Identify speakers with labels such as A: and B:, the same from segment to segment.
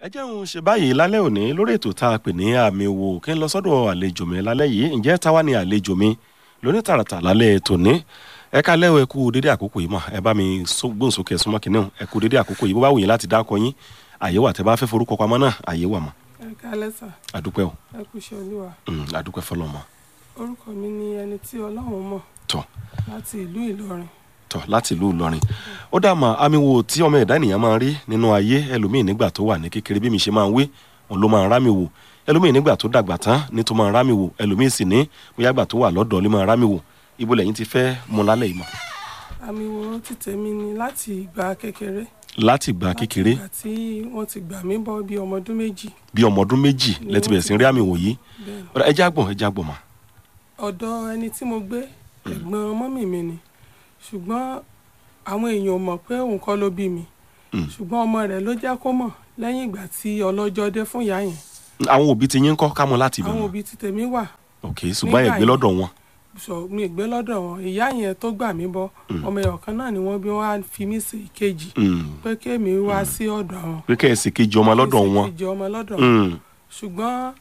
A: ẹ jẹun ṣe báyìí lálẹ́ òní lórí ètò tá a pè ní àmì wò kí n lọ sọ́dọ̀ àlejò mi lálẹ́ yìí ǹjẹ́ táwa ni àlejò mi lóní tààràtà lálẹ́ tòní ẹ ká lẹ́wọ̀ ẹ kú dédé àkókò yìí mọ̀ ẹ bá mi gbóhùn sókè súnmọ́ kìnìún ẹ kú dédé àkókò yìí bó bá wù yín láti dákọ yín àyè wà tẹ bá fẹ́ forúkọ pamọ́ náà àyè wà mọ́
B: ẹ kálẹ́ sà
A: àdúpẹ́ o
B: ẹ kú iṣẹ́ olúwa
A: Mm, àdúpẹ́ fọlọ́mọ
B: orúkọ mi ni ẹni tí ọlọ́run mọ̀
A: tọ́
B: láti ìlú ìlọrin
A: tọ́ láti ìlú ìlọrin ó dà mà àmì wo tí ọmọ ẹ̀dá ènìyàn máa ń rí nínú ayé ẹlòmíì nígbà tó wà ní kékeré bí mi ṣe máa ń wí òun ló máa ń rámì wò ẹlòmíì nígbà tó dàgbà tán ní tó máa ń rámì wò ẹlòmíì sì ní bóyá gbà tó wà lọ́dọ̀ ló máa ń rámì wò ibo lẹ́yìn ti fẹ́ mu lálẹ́ yìí mọ̀
B: àmì wo ti tèmi ni láti ìgbà kékeré
A: láti ìgbà kékeré
B: ìgbà tí wọ́n ti gbà mí bọ́ bí ọmọ ọdún méjì
A: bí ọmọ ọdún méjì lẹ́tí bẹ̀rẹ̀ sí rí àmì wò yìí
B: bẹ́ẹ̀ ni.
A: Ọ̀dà, ẹ já gbọ̀n ẹ já gbọ̀n mà
B: ọ̀dọ̀ ẹni tí mo gbé ẹ̀gbọ́n mọ́mì mi ni ṣùgbọ́n àwọn èèyàn ò mọ̀ pé òun kọ́ ló bí mi
A: Mm.
B: ṣùgbọ́n ọmọ rẹ̀ ló jẹ́ kó mọ̀ lẹ́yìn ìgbà tí ọlọ́jọ́ dé fún ìyá yẹn
A: àwọn òbí ti yín kọ́ ká mọ láti ibẹ̀
B: àwọn
A: mọ́
B: òbí ti tèmi wà
A: ok ṣùgbọ́n ẹ
B: nígbà
A: gbé
B: yẹn-
A: lọ́dọ̀ wọn
B: sọ mi gbé lọ́dọ̀ wọn ìyá yẹn tó gbà mí bọ́ ọmọ ẹ̀yọ̀ kan náà ni wọ́n bí wọ́n á fi mí sí ìkejì
A: Mm,
B: pé kémi wá sí ọ̀dọ̀ àwọn
A: pé kẹ́ ẹ sì kejì ọmọ lọ́dọ̀ wọn
B: ìkejì ọmọ lọ́dọ̀ wọn
A: Mm,
B: ṣùgbọ́n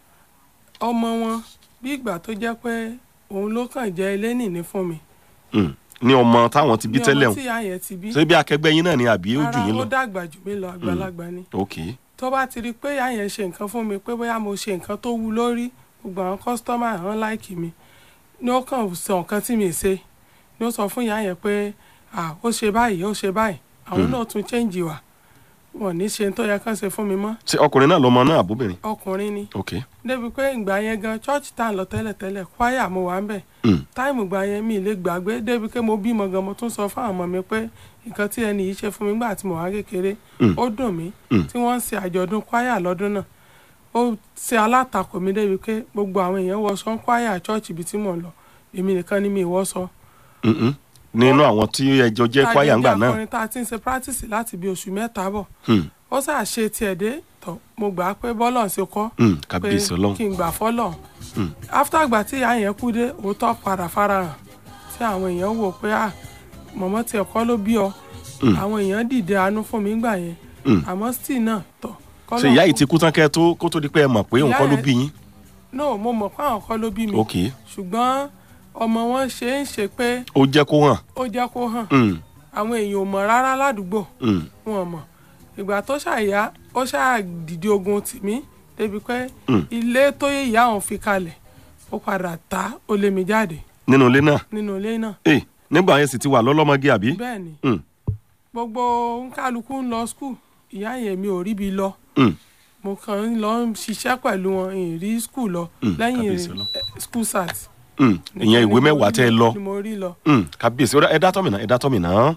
B: ọmọ wọn bí ìgbà tó jẹ́ pé òun ló kàn jẹ́ elénìní fún mi
A: mm. ní ọmọ táwọn ti bí
B: ní
A: tẹ́lẹ̀
B: ọmọ
A: hàn
B: tí ìyá yẹn ti bí
A: ṣé bí akẹgbẹ́ yín náà ni àbí ó jù
B: ara
A: yín
B: ó
A: lọ
B: dàgbà jù mí lọ àgbàlagbà ni
A: ok
B: tó bá ti rí i pé ìyá yẹn ṣe nǹkan fún mi pé bóyá mo ṣe nǹkan tó wú lórí gbogbo àwọn kọ́sítọ́mà hàn láìkì mi ni ó kàn sọ nǹkan tí mi ì ṣe ni ó sọ fún ìyá yẹn pé à ó ṣe báyìí ó ṣe báyìí àwọn náà tún chẹ́ǹjì wà wọn ò ní ṣe tó yẹ kán ṣe fún mi mọ́
A: ṣé ọkùnrin náà lọmọ náà àbóbìnrin
B: ọkùnrin ni
A: ok
B: débi pé ìgbà yẹn gan church tá à ń lọ tẹ́lẹ̀tẹ́lẹ̀ kwaya mo wà ń bẹ̀
A: Mm,
B: táìmù ìgbà yẹn mi ì lè gbàgbé débi pé mo bímọ gan mo tún sọ fún àwọn ọmọ mi pé nǹkan tí ẹni yìí ṣe fún mi nígbà tí mo wà kékeré
A: Mm.
B: ó dùn mí
A: Mm.
B: tí wọ́n ń ṣe àjọ̀dún kwaya lọ́dún náà ó ṣe alátakò mi débi pé gbogbo àwọn èèyàn wọṣọ kwaya church ibi tí mò ń lọ èmi nìkan ni mi ì wọṣọ.
A: mm, mm. nínú àwọn tí ẹjọ jẹ́ kwaya ńgbà náà
B: akọrin tá a ti ń ṣe practice láti bí oṣù mẹ́ta bọ̀
A: Hmm,
B: ó ṣáà ṣe tiẹ̀ dé tọ̀ mo gbà á pé bọ́lọ̀ ṣe kọ́
A: hmm,
B: pé
A: kábíyèsí ọlọ́run
B: kí n gbà fọ́lọ̀
A: Mm.
B: after ìgbà tí ìyá yẹn kú dé òótọ́ padà farahàn tí àwọn èèyàn wò pé à mọ̀mọ́ tiẹ̀ kọ́ ló bí ọ
A: Mm.
B: àwọn èèyàn dìde àánú fún mi gbà yẹn
A: Mm.
B: àmọ́ still náà tọ̀
A: ṣe ìyá yìí ti kú tán kẹ́ tó kó tó di pé ẹ mọ̀ pé òun
B: Ìyá
A: kọ́ ló
B: yẹn-
A: bí yín
B: no mo mọ̀ pé àwọn kọ́ ló bí mi
A: ok
B: ṣùgbọ́n ọmọ wọn ṣe ń ṣe pé
A: ó jẹ́ kó hàn
B: ó jẹ́ kó hàn
A: Hmm,
B: àwọn èèyàn ò mọ̀ rárá ládùúgbò
A: hmm,
B: wọn ò mọ̀ ìgbà tó ṣàyà ó ṣáà dìde ogun tì mí débi pé
A: Mm.
B: ilé tó yẹ ìyá òun fi kalẹ̀ ó padà ta ó lé mi jáde
A: nínú ilé náà
B: nínú ilé náà
A: Eh, nígbà yẹn sì ti wà lọ́lọ́mọge àbí
B: bẹ́ẹ̀ ni
A: Hmm,
B: gbogbo nkálukú ń lọ skul ìyá yẹn mi ò ríbi lọ
A: hmm,
B: mo kàn ń lọ ṣiṣẹ́ pẹ̀lú wọn ìn rí skul lọ
A: Mm,
B: lẹ́yìn
A: kábíyèsí Ọlọ́run.
B: eh, school sat.
A: hmm. ìyẹn ìwé mẹ́wàá tẹ́ ẹ lọ
B: ni mo rí lọ.
A: Hmm, kábíyèsí ó dá- ẹ dá tọ́ mi náà ẹ dá tọ́ mi náà.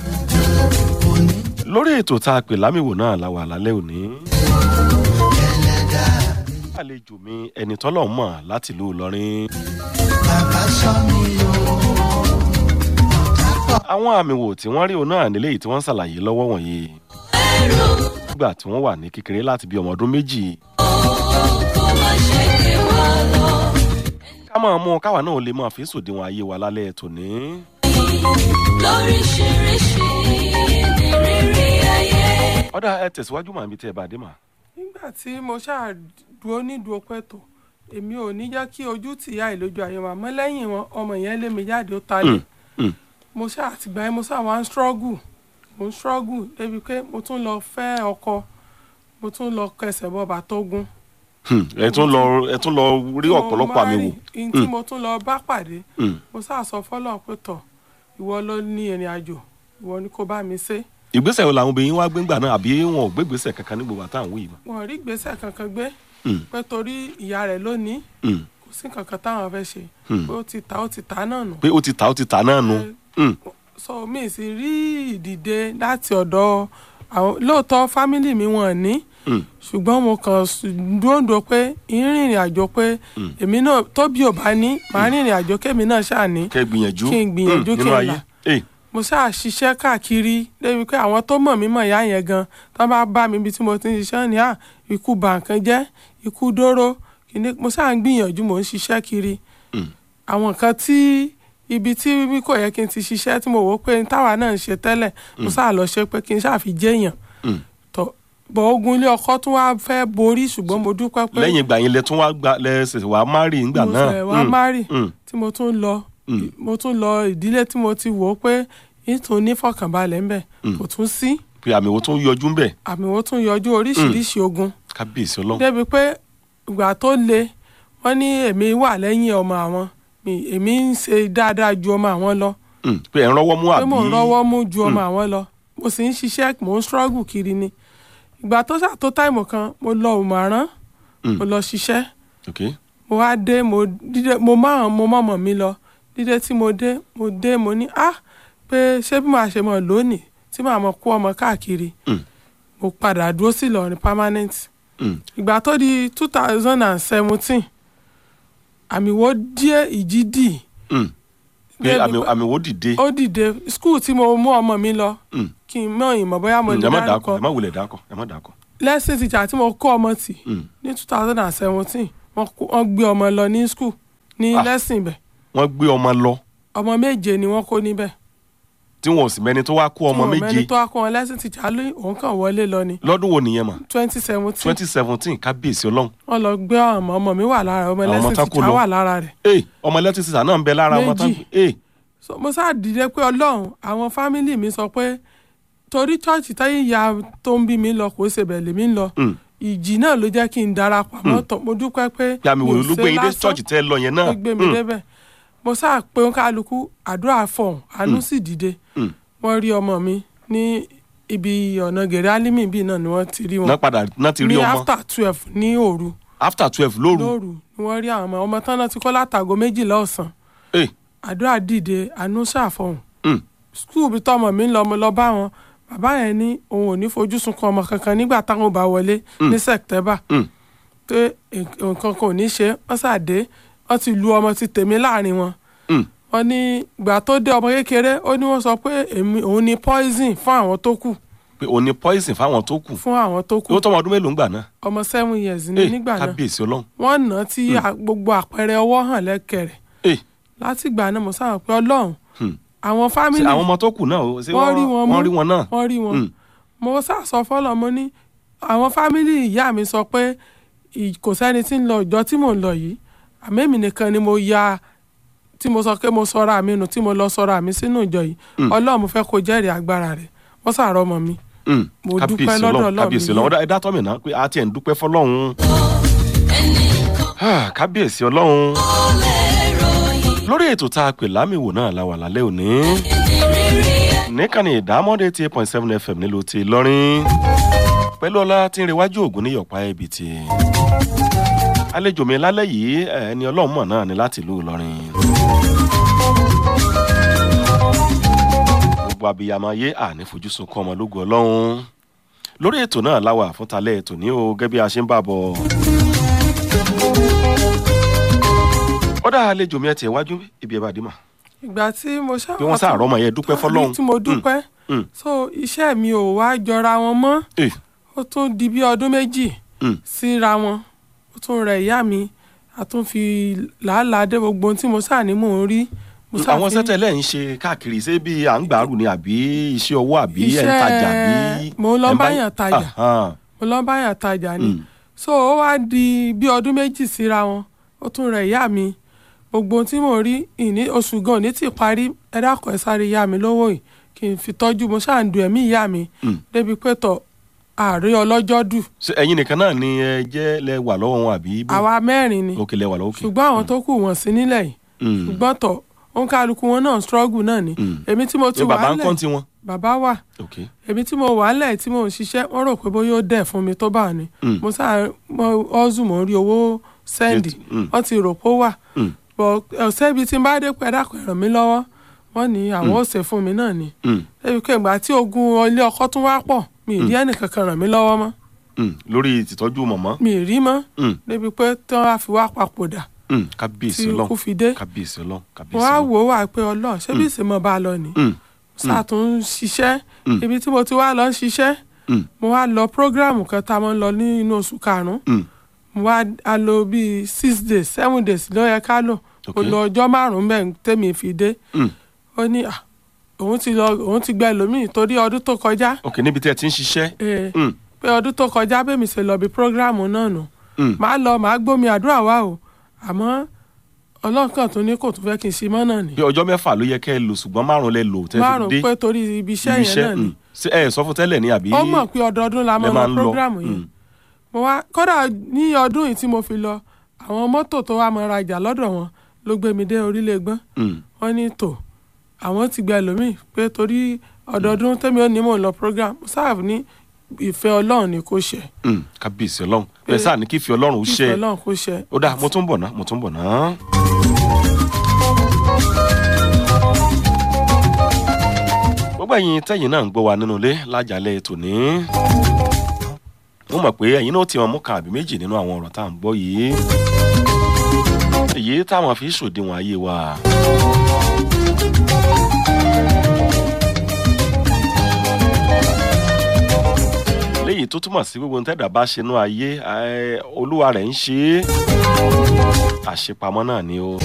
A: lórí ètò tá a pè lámìwò náà la wà lálẹ́ òní. àlejò mi ẹni tọ́lọ̀ mọ̀ láti ìlú Ìlọrin. àwọn àmì wò tí wọ́n rí òun náà nílé yìí tí wọ́n ń ṣàlàyé lọ́wọ́ wọ̀nyí. nígbà tí wọ́n wà ní kékeré láti bí ọmọ ọdún méjì. ká máa mú káwa náà lè máa fi sòdiwọ̀n ayé wa lálẹ́ tòní.
C: lóríṣiríṣi ní rírí ayé.
A: ọ̀dà ẹ tẹ̀síwájú màá bí tẹ́ ẹ bá dé mà.
B: nígbà tí mo ṣáà dúró nídùú pẹ̀tọ̀ èmi ò ní jẹ́ kí ojú tìyá ìlójú ayé wa mọ́ lẹ́yìn wọn ọmọ yẹn lé mi jáde ó ta lé
A: Mm,
B: mo ṣáà àtìgbà yẹn mo ṣáà wá ń struggle mo ń struggle débi pé mo tún lọ fẹ́ ọkọ mo tún lọ kẹsẹ̀ bọ bàtógun.
A: hmm, ẹ tún lọ ẹ tún lọ rí ọ̀pọ̀lọpọ̀ àmì wò.
B: ihun tí mo tún lọ bá pàdé
A: Hmm,
B: mo ṣáà sọ fọlọ́n pé tọ̀ ìwọ ló ní ìrìn àjò ìwọ ni kò bá mi ṣe
A: ìgbésẹ̀ wo làwọn obìnrin wá gbégbà náà àbí wọn ò gbégbèsẹ̀ kankan ní gbogbo àtàwọn wí mọ́.
B: wọn ò rí ìgbésẹ̀ kankan gbé
A: Hmm,
B: pé torí ìyá rẹ̀ lónìí
A: hmm,
B: kò sí kankan táwọn fẹ́ ṣe
A: Hmm.
B: pé ó ti ta ó ti ta náà nù.
A: pé ó ti ta ó ti ta náà nu. Hmm,
B: so mi sì rí ìdìde láti ọ̀dọ̀ àwọn lóòótọ́ fámìlì mi wọn ní
A: hmm,
B: ṣùgbọ́n mo kàn dúndò pé ìrìnrìn àjò pé èmi náà tóbi ò bá ní màá rìnrìn àjò kémi náà ṣáà ní
A: kẹ́ ẹ gbìyànjú.
B: Kí n gbìyànjú,
A: hmm,
B: kí
A: nínú
B: n
A: ayé.
B: là.
A: Eh,
B: mo ṣáà ṣiṣẹ́ káàkiri débi pé àwọn tó mọ̀ mí mọ̀ ìyá yẹn gan tó bá bá mi ibi tí mo ti ń ṣiṣẹ́ ní à ikú bà nǹkan jẹ́ ikú dóró kìíní mo ṣáà ń gbìyànjú mò ń ṣiṣẹ́ kiri
A: hmm,
B: àwọn nǹkan tí ibi tí bí kò yẹ kí n ti ṣiṣẹ́ tí mo wò ó pé táwa náà ń ṣe tẹ́lẹ̀ mo ṣáà lọ ṣe pé kí n ṣáà fi jẹ́yàn
A: hmm,
B: tó bọ̀ ogun ilé ọkọ tún wá fẹ́ borí ṣùgbọ́n mo dúpẹ́ pé
A: lẹ́yìn ìgbà yẹn lẹ tún wá gba lẹ ṣẹ̀ṣẹ̀ wá márì ńgbà
B: mo
A: náà
B: ṣẹ̀ wá
A: Mm,
B: márì
A: mm,
B: tí mo tún lọ
A: Mm.
B: mo tún lọ ìdílé tí mo ti wò ó pé ìtún nífọ̀kànbalẹ̀ ńbẹ̀
A: Mm.
B: kò tún sí
A: pé àmì wo tún yọjú ńbẹ̀
B: àmì wo tún yọjú oríṣiríṣi ogun
A: kábíyèsí ọlọ́run
B: débi pé ìgbà tó le wọ́n ní èmi wà lẹ́yìn ọmọ àwọn mi- èmi ń ṣe dáadáa ju ọmọ àwọn lọ
A: Mm, pé ẹ̀ ń rọ́wọ́ mú
B: pé
A: àbí
B: mò ń rọ́wọ́ mú ju ọmọ àwọn lọ mo sì ń ṣiṣẹ́ mò ń struggle kiri ni ìgbà tó ṣàtó táìmù kan mo lọ òmàrán
A: Mm.
B: mo lọ ṣiṣẹ́
A: ok
B: mo wá dé mo dídé mo máa mo mọ̀mọ́ mi lọ dídé tí mo dé mo dé mo ní ah pé ṣé bí màá ṣe mọ̀ lónìí tí màá mọ̀ kó ọmọ káàkiri
A: Mm.
B: mo padà dúró sí Ìlọrin permanent
A: Mm,
B: ìgbà tó di two thousand and seventeen àmì wo díẹ̀ ìjì dì
A: mm. pé
B: Débi
A: àmì
B: pé-
A: àmì wo dìde
B: ó dìde skul tí mo mú ọmọ mi lọ
A: Mm.
B: kí n mọ ìmọ̀ bóyá mo
A: Mm,
B: lè
A: ẹ má dàkọ
B: dárúkọ
A: ẹ má wulẹ̀ dàkọ ẹ má dàkọ.
B: lesson teacher tí mo kọ́ ọmọ tì
A: Mm.
B: ní two thousand and seventeen wọ́n gbé ọmọ lọ ní skul ní
A: Ah.
B: lesson ibẹ̀
A: wọ́n gbé ọmọ lọ
B: ọmọ méje ni wọ́n kó níbẹ̀
A: tí wọn ò sì mẹ́ni tó wá kó ọmọ
B: Tí wọn
A: méje
B: mẹ́ni tó wá kó wọn lesson teacher lóyún òun kàn wọlé lọ ni
A: lọ́dún wo nìyẹn mà
B: twenty seventeen
A: twenty seventeen kábíyèsí ọlọ́run
B: wọ́n lọ gbé ọmọ ọmọ mi wà lára ọmọ
A: Àwọn
B: lesson
A: tán kó
B: teacher
A: lọ.
B: wà lára rẹ̀
A: ee ọmọ ẹlẹ́tì sísà náà ń bẹ lára ọmọ tán
B: Méjì.
A: ee
B: so mo sáà dìde pé ọlọ́run àwọn fámìlì mi sọ pé torí chọ́ọ̀chì táyé ìyá tó ń bí mi lọ kò ṣe bẹ̀ lèmi ń lọ
A: Mm.
B: ìjì náà ló jẹ́ kí n darapọ̀ àmọ́ tán mo dúpẹ́ pé
A: yàmi
B: mi ò
A: wò ló
B: ṣe
A: gbé yín dé
B: lásán.
A: church tẹ́ ẹ lọ yẹn náà
B: ó gbé mi
A: Mm,
B: débẹ̀ mo sáà pé ń kálukú àdúrà fọ̀hún àánú sì dìde
A: Mm.
B: wọ́n rí ọmọ mi ní ibi ọ̀nà gèrè álímì bíi náà ni wọ́n ti rí
A: náà
B: wọn
A: padà náà ti rí
B: ní
A: ọmọ
B: after twelve ní òru
A: after twelve lóru
B: lóru ni wọ́n rí àwọn ọmọ ọmọ tán náà ti kọ́ látago méjìlá ọ̀sán
A: ee
B: àdúrà dìde àánú ṣàfọ̀hún
A: Mm.
B: skul bí tọmọ mi ń lọ mo lọ bá wọn bàbá yẹn ní òun ò ní fojú sunkún ọmọ kankan nígbà táwọn bá wọlé ní sẹ̀tẹ́bà
A: Mm.
B: pé nǹkan kan ò ní ṣe wọ́n ṣàdé wọ́n ti lu ọmọ ti tèmi láàrin wọn
A: Mm.
B: wọ́n ní ìgbà tó dé ọmọ kékeré ó ní wọ́n sọ pé èmi òun ni poison fún àwọn tó kù
A: pé òní poison fáwọn tó kù
B: fún àwọn tó kù
A: yóò tọ́ ọmọ ọdún mélòó ń gbà náà
B: ọmọ seven years ní
A: ee
B: nígbà náà
A: kábíyèsí ọlọ́run
B: wọ́n nà á tí a- gbogbo àpẹẹrẹ ọwọ́ hàn lẹ́kẹ̀rẹ̀
A: ee
B: láti ìgbà náà mo sábà pé ọlọ́run
A: Hmm.
B: àwọn
A: ṣé
B: fámìlì
A: àwọn ọmọ tó kù náà o, ṣé
B: wọ́n rí wọn mú
A: wọ́n rí wọn náà
B: wọ́n rí wọn
A: Mm.
B: mo sàsọ fọlọ mo ní àwọn fámìlì ìyá mi sọ pé ì- kò sẹ́ni tí ń lọ ìjọ tí mò ń lọ yìí àmẹ́mi nìkan ni mo ya tí mo sọ pé mo sọra mi nù tí mo lọ sọra mi sínú ìjọ yìí
A: Mm.
B: ọlọ́run mo fẹ́ kó jẹ́rìí agbára rẹ̀ wọ́n sàrọ̀ ọmọ mi
A: Mm.
B: mo dúpẹ́
A: kábíyèsí
B: lọ́dọ̀
A: ọlọ́run
B: Ọlọ́run
A: kábíyèsí
B: mi.
A: ọlọ́run ẹ̀dá tọ́mì náà pé a tiẹ̀ ń dúpẹ́ fọlọ́run
C: ẹnìkan
A: Ah, kábíyèsí ọlọ́run
C: ó lè ròyìn
A: lórí ètò tá a pè lámìwò náà la wà lálẹ́ òní
C: ìrírí
A: níkànnì ìdámọ́dé eighty eight point seven fm nílùú ti lọ́rin pẹ̀lú ọlá tí ń rewájú ògùn ní yọ̀pá ẹbí ti àlejò mi lálẹ́ yìí ẹ̀, ẹni ọlọ́run mọ̀ náà ni láti ìlú ìlọrin gbogbo abiyamọ ayé àní fojú sunkún ọmọ lógo ọlọ́run lórí ètò náà láwà fún talẹ́ ètò ní o gẹ́gẹ́ bí a ṣe ń bá bọ̀ ó dá àlejò mi ẹ tiẹ̀ wájú ibi ẹ bá dé mà
B: ìgbà tí mo ṣá
A: bí wọ́n sàárọ̀ ọmọ yẹn dúpẹ́ fọlọ́run
B: tí mo dúpẹ́
A: Mm.
B: so iṣẹ́ mi ò wá jọra wọn mọ́
A: Eh,
B: ó tún di bí ọdún méjì
A: mm.
B: síra wọn ó tún rẹ ìyá mi a tún fi làálàá dé gbogbo ohun tí mo sáà ní mò ń rí. mo sáà
A: àwọn
B: fi-
A: sẹ́tẹ̀lẹ̀ ń ṣe káàkiri ṣé bí à ń gbàrú ni àbí iṣẹ́ ọwọ́ àbí ẹ̀ ń tajà bí.
B: mo lọ
A: ẹ̀ ń bá-
B: báyàn tajà
A: Ahan.
B: mo lọ báyàn tajà ni
A: Mm.
B: so ó wá di bí ọdún méjì síra wọn ó tún rẹ ìyá mi gbogbo ohun tí mò ń rí ìní oṣù gan ní tí parí ẹ dákun ẹ sáré ìyá mi lówó yìí kí n fi tọ́jú mo ṣáà ń du ẹ̀mí ìyá mi
A: Mm.
B: débi pé tọ̀ ààrẹ ọlọ́jọ́ dù
A: Ṣé ẹ̀yin nìkan náà ni ẹ jẹ́ lẹ wà lọ́wọ́ wọn àbí. bó?
B: àwa mẹ́rin ni
A: òkè lẹ wà lọ́wọ́ òkè.
B: ṣùgbọ́n àwọn tó kù wọ́n sí nílẹ̀ yìí
A: Mm.
B: ṣùgbọ́n tọ̀ òun kálukú wọn náà struggle náà ni
A: Mm.
B: èmi tí mo ti
A: ṣé
B: wà
A: bàbá ń
B: lẹ̀
A: kọ́ tiwọn.
B: bàbá wà
A: ok
B: èmi tí mo wà lẹ̀ tí mo ń ṣiṣẹ́ wọ́n rò pé bóyá ó dẹ̀ fún mi tó bá ní
A: Mm.
B: mo sáà mo ọ́zù mo ń rí owó sẹ́ndì
A: Mm.
B: wọ́n ti rò pé ó wà
A: Mm.
B: bọ̀ ọ̀sẹ̀ ibi tí n bá dé pẹ́ dàpọ̀ ràn mí lọ́wọ́ wọ́n ní àwọn ò ṣe fún mi náà ni
A: Mm.
B: débi pé ìgbà tí ogun ilé ọkọ tún wá pọ̀ mi ì rí ẹnìkankan ràn mí lọ́wọ́ mọ́
A: Mm. lórí ìtìtọ́jú mọ̀mọ́.
B: mi ì rí mọ́
A: Mm.
B: débi pé tí wọ́n á fi wá papòdà
A: Mm.
B: tí
A: kábíyèsí
B: ikú
A: ọlọ́run
B: fi dé
A: kábíyèsí ọlọ́run kábíyèsí
B: wọ́n á
A: ọlọ́run.
B: wò ó wà pé ọlọ́run ṣé bí ìsèmọ̀ bá lọ ni
A: Mm.
B: sàtún ṣiṣẹ́
A: Mm.
B: ibi tí mo ti wá lọ ń ṣiṣẹ́
A: Mm.
B: mo wá lọ program kan tá a máa ń lọ ní inú oṣù karùn-ún
A: Mm.
B: mo wá a lò bíi six days seven days ló yẹ ká lò mo
A: Ok.
B: lọ ọjọ́ márùn-ún bẹ́ẹ̀ tèmi fi dé
A: Mm.
B: ó ní à òun ti lọ òun ti gba ẹlòmíì torí ọdún tó kọjá
A: ok níbi tí ẹ ti ń ṣiṣẹ́.
B: eh,
A: Mm.
B: pé ọdún tó kọjá bẹ́mi ṣe lọ bí prógráàmù náà nù
A: Mm.
B: màá lọ màá gbómi àdúrà wá o àmọ́ ọlọ́kàn tó ní kò tún fẹ́ kí n ṣe mọ́ náà ni
A: bí ọjọ́ mẹ́fà ló yẹ kẹ́ ẹ lò ṣùgbọ́n márùn lẹ lò tẹ́ fi
B: márùn
A: dé
B: pé torí ibi iṣẹ́
A: ibi
B: yẹn náà ni
A: mm. Ṣé ẹ sọ fún tẹ́lẹ̀ ní àbí
B: ó mọ̀ pé ọdọọdún la
A: lẹ
B: mọ̀
A: máa
B: lọ
A: ń lọ
B: prógráàmù yìí
A: Mm.
B: mo wá kódà ní ọdún yìí tí mo fi lọ àwọn mọ́tò tó wá mọ rajà lọ́dọ̀ wọn ló gbé mi dé orílẹ̀ gbọ́n
A: Mm.
B: wọ́n ní tò àwọn ti gba ẹlòmíì pé torí ọdọọdún tẹ́mi ò ní mò ń lọ program sáàf ní ìfẹ́ ọlọ́run ni kò ṣe
A: Mm. kábíyèsí ọlọ́run bẹ́ẹ̀ sáà ní kí fi ọlọ́run ṣe
B: ìfẹ́ ọlọ́run kò ṣe.
A: ó dáa mo tún bọ̀ ná mo tún bọ̀ ná. gbogbo ẹ̀yin tẹ́yin náà ń gbọ́ wa nínú ilé lájàlẹ̀ tòní. mo mọ̀ pé ẹ̀yin náà ti wọn mú kan àbí méjì nínú àwọn ọ̀rọ̀ tá à ń gbọ́ yìí. èyí táwọn fi ṣòdiwọ̀n ayé wa. léyìí tó túmọ̀ sí gbogbo ntẹ́dà bá ṣe inú ayé ẹ, olúwa rẹ̀ ń ṣe é àṣepamọ́ náà ni o.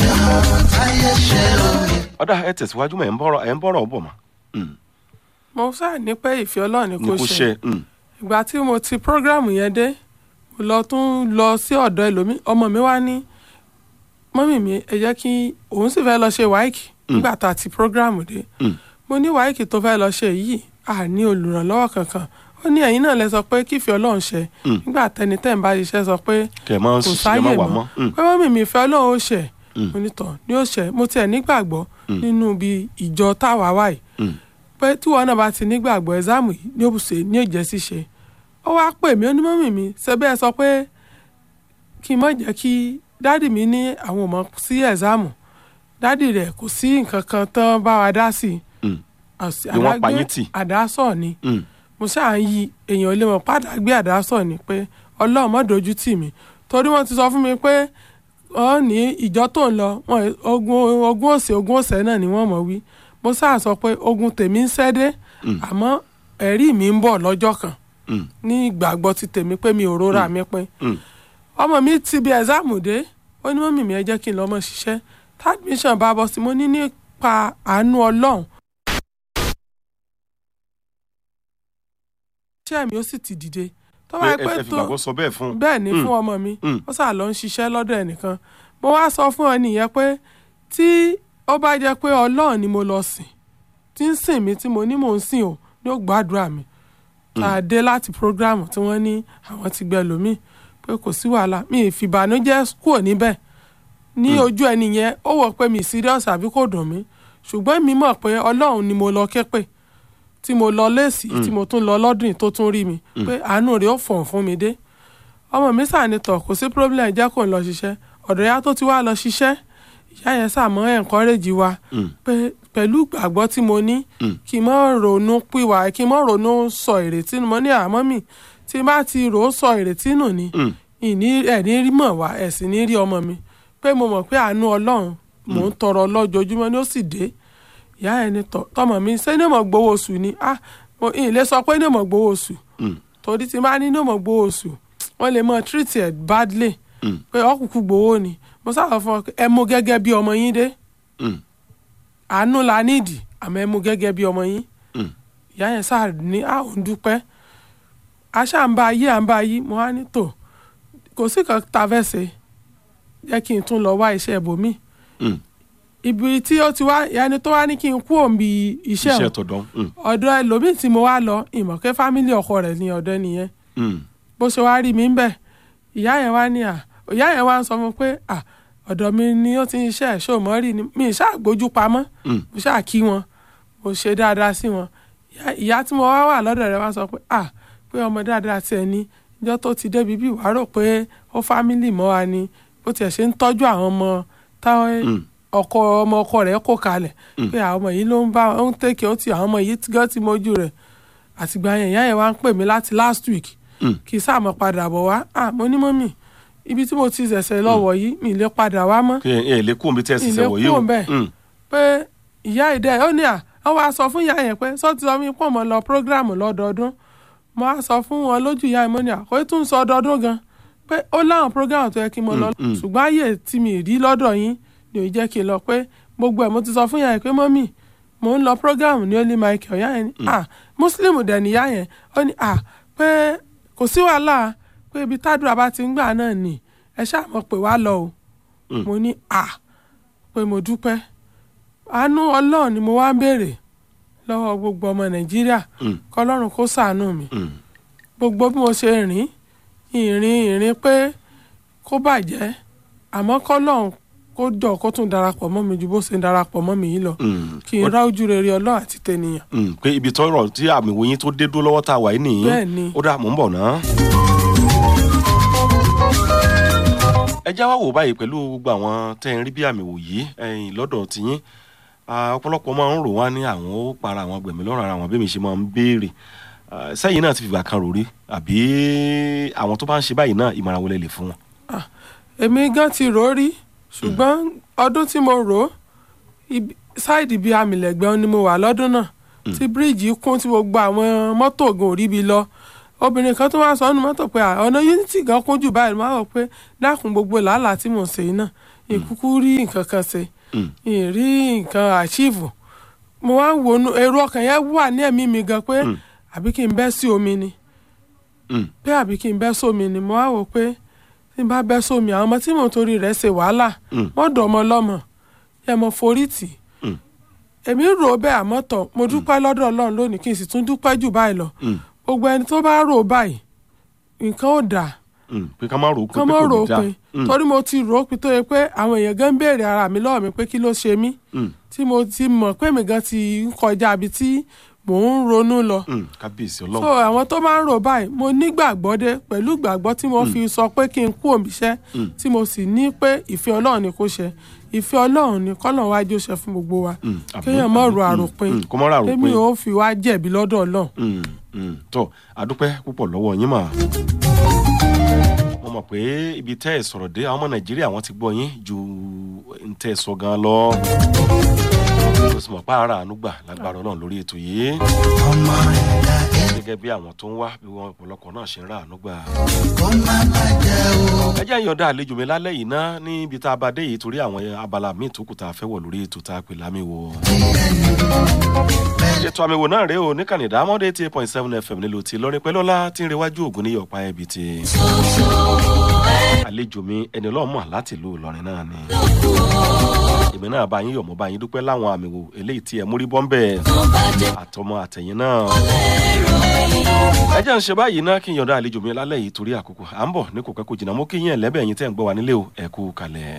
A: ọ̀dà ẹ tẹ̀síwájú mọ̀ ẹ̀ ń bọ̀rọ̀ ẹ̀ ń bọ̀rọ̀ bọ̀ mọ́. Mm,
B: mo sáà ní pé ìfẹ́ ọlọ́run ni
A: ní
B: kò
A: kò
B: ṣe
A: ṣe mm,
B: ìgbà tí mo ti program yẹn dé mo lọ tún lọ sí ọ̀dọ̀ ẹlòmíì ọmọ mi wá ní mọ́mì mi ẹ jẹ́ kí òun sì fẹ́ lọ ṣe wáìkì nígbà tá a ti program dé
A: mm,
B: mo ní wáìkì tó fẹ́ lọ ṣe yìí à ní olùrànlọ́wọ́ kankan ó ní ẹ̀yin náà lẹ sọ pé kífẹ́ ọlọ́run ṣe
A: Mm.
B: nígbà tẹni tẹ́ ń bá ṣiṣẹ́ sọ pé
A: kẹ̀ mọ́
B: kò
A: ṣiṣẹ́
B: sáyè
A: mọ́ wà
B: mọ́
A: mọ́. Mm,
B: pé mọ́mì mi fẹ́ ọlọ́run ó ṣe
A: Mm.
B: mo ní tọ̀ ní ó ṣe mo tiẹ̀ nígbàgbọ́
A: Mm.
B: nínú bí ìjọ táwa wà yìí
A: mm,
B: pé tíwọ náà bá ti nígbàgbọ́ ẹ̀sáàmù yìí ní òbùsè ní òjẹ́ ṣíṣe ó wáá pè mí onímọ̀mì mi ṣe bẹ́ẹ̀ sọ pé kí n má jẹ́ kí dádì mi ní àwọn ò mọ̀ sí ẹ̀sáàmù dádì rẹ̀ kò sí nǹkan kan tán bá wa dá sí i
A: mm,
B: àṣì-
A: Bí wọ́n pa
B: àdágbé
A: yín tì.
B: àdásọ̀ ni
A: mm,
B: mo ṣáà ń yí èèyàn ilé wọn padà gbé àdásọ̀ ni pé ọlọ́run má dojú tì mí torí wọ́n ti sọ fún mi pé wọ́n ní ìjọ tó ń lọ wọn ogun ogun òsè ogun òsè náà ni wọ́n mọ̀ wí mo ṣáà sọ pé ogun tèmi ń ṣẹ́ dé
A: Mm.
B: àmọ́ ẹ̀rí mi ń bọ̀ lọ́jọ́ kan
A: mm,
B: ní ìgbàgbọ́ ti tèmi pé mi ò rora mi pin
A: mm.
B: ọmọ mi ti bí ẹ̀sáàmù dé ó ní mọ́mì mi ẹ jẹ́ kí n lọ mọ́ ṣiṣẹ́ tadmission bá bọ́ sí mo ní nípa àánú ọlọ́run iṣẹ́ mi ó sì ti dìde tó bá
A: ẹ
B: yẹ
A: ẹ
B: pé
A: fi
B: tó
A: gbàgbọ́ sọ bẹ́ẹ̀ fún un.
B: bẹ́ẹ̀ ni
A: Mm.
B: fún ọmọ mi
A: Mm.
B: ó sà lọ ń ṣiṣẹ́ lọ́dọ̀ ẹnìkan mo wá sọ fún ọ nìyẹn pé tí ó bá jẹ́ pé ọlọ́run ni mo lọ sìn tí ń sìn mí tí mo ní mò ń sìn o ní ó gbàdúrà mi tá a dé láti program tí wọ́n ní àwọn ti gbẹ lómi pé kò sí wàhálà mi ì fìbànújẹ́ kúrò níbẹ̀ ní ojú ẹni yẹn ó wọ̀ pé mi serious àbí kò dùn mí ṣùgbọ́n mi mọ̀ pé ọlọ́run ni mo lọ ké pè tí mo lọ léèsì tí mo tún lọ lọ́dún yìí tó tún rí mi pé àánú rẹ̀ ó fọ̀n fún mi dé ọmọ mi sànitọ̀ kò sí problem jẹ́ kó n lọ ṣiṣẹ́ ọ̀dọ̀ ya tó ti wá lọ ṣiṣẹ́ ìyá yẹn sàmọ́ encourage wa
A: Mm.
B: pé pẹ̀lú ìgbàgbọ́ tí mo ní
A: Mm.
B: kí n mọ́ ronú pìwà kí n mọ́ ronú sọ ìrètí nù mo ní àmọ́ mi tí n bá ti rò ó sọ ìrètí nù ni
A: Mm.
B: ìní ẹ̀ ní rí mọ̀ wá ẹ̀ sì ní rí ọmọ mi pé mo mọ̀ pé àánú ọlọ́run mò ń tọrọ lọ́jọ́júmọ́ ni ó sì dé ìyá ẹ̀ ní tọ- tọmọ mi ṣé ní mọ̀ gbowó oṣù ni ah mo ì lè sọ pé ní mọ̀ gbowó oṣù
A: Mm.
B: torí tí n bá ní ní mọ̀ gbowó oṣù wọ́n lè mọ̀ treat ẹ̀ badly
A: Mm.
B: pé ọkùnkùn gbowó ni mo sábà fún ọ pé ẹ mú gẹ́gẹ́ bí ọmọ yín dé
A: Mm.
B: àánú la nídìí àmọ́ ẹ mú gẹ́gẹ́ bí ọmọ yín
A: Mm.
B: ìyá yẹn sáà ní à ń dúpẹ́ aṣá ń bá yí à ń bá yí mo wá ní tò kò sí kan tá a fẹ́ ṣe jẹ́ kí n tún lọ wá iṣẹ́ ibòmí
A: Mm.
B: ibi tí ó ti wá ìyáni tó wá ní kí n kú òǹbí iṣẹ́
A: iṣẹ́
B: òun
A: tọ̀dọ̀. Mm.
B: ọ̀dọ̀ ẹlòmíì tí mo wá lọ ìmọ̀kẹ́ fámílì ọkọ rẹ̀ ní ọ̀dọ̀ nìyẹn
A: Mm.
B: bó ṣe wá rí mi ń bẹ̀ ìyá yẹn wá ní à ìyá yẹn wá ń sọ fún mi pé à ọ̀dọ̀ mi ni ó ti ń ṣe ẹ̀ṣọ́ mọ́ rí ni mi ì ṣáà gbójú pamọ́
A: Mm.
B: mo ṣáà kí wọn mo ṣe dáadáa sí wọn Ìyá- ìyá tí mo wá wà lọ́dọ̀ rẹ̀ wá sọ pé à pé ọmọ dáadáa tiẹ̀ ní ìjọ tó ti débi bí wàá rò pé ó fámílì mọ́ wa ni bó tiẹ̀ ṣe ń tọ́jú àwọn ọmọ táwọn
A: Mm.
B: ọkọ ọmọ ọkọ rẹ̀ kó kalẹ̀
A: Mm.
B: pé àwọn ọmọ yìí ló ń bá ó ń tẹ̀kẹ́ ó ti àwọn ọmọ yìí gan ti mójú rẹ̀ àtìgbà yẹn ìyá yẹn wá ń pè mí láti last week
A: Mm.
B: kì í sáà mọ̀ padà bọ̀ wá à mo ní mọ́mì ibi tí mo ti ṣẹ̀ṣẹ̀ lọ́wọ́ yìí mi ì lè padà wá mọ́
A: kí ẹ ẹ lè kú omi tẹ́ ẹ sì
B: Ilé
A: sẹ́wọ̀ yìí o.
B: kúrò ńbẹ̀.
A: Mm.
B: pé ìyá ìdẹ ó ní à wọ́n wá sọ fún ìyá yẹn pé sọ ti sọ mí pọ̀ mọ́ lọ prógráàmù lọ́dọọdún mo á sọ fún wọn lójú ìyá yẹn mo ní à kò tún sọ ọdọọdún gan pé ó láwọn prógráàmù tó yẹ kí n mọ lọ
A: Mm, mm.
B: ṣùgbọ́n ààyè tí mi rí lọ́dọ̀ yín ni ò jẹ́ kí n lọ pé gbogbo ẹ̀ mo ti sọ fún ìyá yẹn pé mọ́mì mo ń lọ prógráàmù ní Holy Michael ìyá yẹn ní à mùsùlùmù dẹ̀ níyá yẹn ó ní à pé kò sí wàhálà pé ibi tádùá bá ti ń gbà náà nì ẹ ṣáà mọ̀ pé wá lọ o
A: Mm.
B: mo ní à pé mo dúpẹ́ àánú ọlọ́run ni mo wá ń béèrè lọ́wọ́ gbogbo ọmọ nàìjíríà
A: Mm.
B: kọlọ́run kó ṣàánú mi
A: Mm.
B: gbogbo bí mo ṣe rìn ìrìn ìrìn pé kó bàjẹ́ àmọ́ kọ́lọ́run kó jọ kó tún darapọ̀ mọ́ mi ju bó ṣe ń darapọ̀ mọ́ mi yìí lọ
A: Mm.
B: kí n rá ojú rere ọlọ́run àti tènìyàn.
A: Mm. pé ibi tọrọ tí àmì ìwòyìn tó dé dúró lọ́wọ́ tá a wà yìí nìyí
B: Bẹ́ẹ̀ ni.
A: ó dà mò ń bọ̀ ná. ẹ já wá wò báyìí pẹ̀lú gbogbo àwọn tẹ́ ń rí bí àmì wò yìí ẹ̀yìn lọ́dọ̀ tiyín Ah, ọ̀pọ̀lọpọ̀ máa ń rò wá ní àwọn ó para àwọn gbẹ̀mí lọ́rùn ara àwọn bí mi ṣe máa ń béèrè Ah, sẹ́yìn náà ti fìgbà kan rò rí àbí àwọn tó bá ń ṣe báyìí náà ìmọ̀ràn wọlé lè fún wọn.
B: èmi gan ti rò ó rí ṣùgbọ́n ọdún tí mo rò ó ibi- sáìdì bíi amìlẹ̀gbẹ́ ni mo wà lọ́dún náà tí bíríìjì kún tí gbogbo àwọn mọ́tò gan ò rí bi lọ obìnrin kan tó wá sọ ọ́nù mọ́tò pé "À, ọ̀nà unity gan kún jù báyìí máa wọ̀ pé dákun gbogbo làálàá tí mò ń ṣe yìí náà ìkúkú rí nǹkan kan ṣe
A: Mm.
B: ìrí nǹkan àṣìfù mo wá ń wọnú èrò ọkàn yẹn wà ní ẹ̀mí mi gan pé
A: Mm.
B: àbí kí n bẹ́ sí omi ni
A: Mm.
B: pé àbí kí n bẹ́ sómi ni mo wá wò pé tí n bá bẹ́ sómi àwọn ọmọ tí mò ń torí rẹ̀ ṣe wàhálà
A: Mm.
B: wọ́n dọ̀ ọmọ lọ́mọ yẹ mo forí tì í
A: Mm.
B: èmi rò ó bẹ́ẹ̀ àmọ́ tán mo dúpẹ́ lọ́dọ̀ ọlọ́run lónìí kí n sì tún dúpẹ́ jù báyìí lọ
A: Mm.
B: gbogbo ẹni tó bá rò ó báyìí nǹkan ò dáa
A: Mm. pé ká má rò ó pé
B: kán
A: pé
B: mọ́
A: kò
B: rò
A: ní
B: ó
A: dáa.
B: pin
A: Mm.
B: torí mo ti rò ó pin tó yẹ pé àwọn èèyàn gan ń béèrè ara mi lọ́wọ́ mi pé kí ló ṣe mí
A: Mm.
B: tí mo ti mọ̀ pé mi gan ti ń kọjá ibi tí mò ń ronú lọ
A: Mm. kábíyèsí
B: so
A: ọlọ́run.
B: àwọn tó máa ń rò báyìí mo nígbàgbọ́ dé pẹ̀lú ìgbàgbọ́ tí mo fi sọ pé kí n kú òmìṣẹ́
A: Mm.
B: tí mo sì ní pé ìfẹ́ ọlọ́run ni kò ṣe ìfẹ́ ọlọ́run ni kọ́lọ́run wájú ṣe fún gbogbo wa
A: Mm. àmín,
B: kéèyàn mọ̀
A: àmín.
B: ro
A: Mm.
B: àròpin
A: Mm. kó má rà
B: èmi
A: àròpin.
B: ò fi wá jẹ̀bi lọ́dọ̀ ọlọ́run
A: Mm, mm. tó àdúpẹ́ púpọ̀ lọ́wọ́ yín mà. mo mọ̀ pé ibi tẹ́ ẹ̀ sọ̀rọ̀ dé àwọn ọmọ nàìjíríà wọ́n ti gbọ́ yín ju ń tẹ́ ẹ sọ gan lọ. mo sì mọ̀ pé ara àánú gbà lágbára ọlọ́run lórí ètò yìí. gẹ́gẹ́ bí àwọn tó ń wá bí wọn ọ̀pọ̀lọpọ̀ náà ṣe ń ra àánú gbà. ẹ jẹ́ ìyọ̀ǹda àlejò mi lálẹ́ yìí ná níbi tá a bá dé yìí torí àwọn abala míì tó kù tá a fẹ́ wọ̀ lórí ètò tá a pè lámìwò ètò àmì wò náà rèé o níkànnì ìdámọ́dé eighty eight point seven fm nílùú ti lọ́rin pẹ́lọ́lá tí ń rewájú ògùn ní ọ̀pá ẹbí ti àlejò mi ẹni ọlọ́mọ láti ìlú ìlọrin náà ni èmi náà bá yín yọ̀ mọ́ bá yín dúpẹ́ láwọn àmì wò eléyìí tí ẹ múrí bọ́ńbẹ́ àtọmọ àtẹ̀yìn náà ẹ jẹ́ ń ṣe báyìí náà kí n yọ̀ǹda àlejò mi lálẹ́ yìí torí àkókò à ń bọ̀ ní kò pẹ́ kò jìnnà mo kí yín ẹ̀lẹ́bẹ̀ yín tẹ́ ń gbọ́ wa nílé o ẹ kú kalẹ̀.